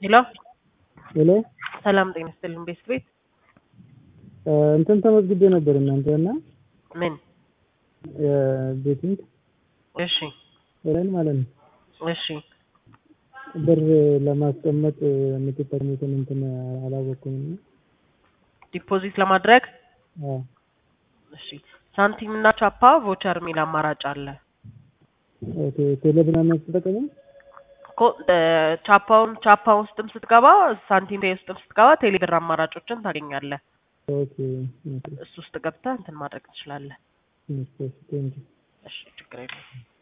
ሄሎ ሄሎ ሰላም ጤና ይስጥልን ቤት ቤት እንትን ተመዝግቤ ነበር እናንተ እና ምን ቤቲንግ እሺ ኦንላይን ማለት ነው። እሺ ብር ለማስቀመጥ የምትጠቅሙትን እንትን አላወቅኩም እና ዲፖዚት ለማድረግ አዎ እሺ ሳንቲም እና ቻፓ ቮቸር የሚል አማራጭ አለ ኦኬ ቴሌብር ነው የምትጠቀሙ? እኮ እ ቻፓውን ቻፓ ውስጥም ስትገባ ሳንቲም ፔይ ውስጥም ስትገባ ቴሌብር አማራጮችን ታገኛለህ ኦኬ ኦኬ እሱ ውስጥ ገብተህ እንትን ማድረግ ትችላለህ ቴንክ እሺ ችግር የለም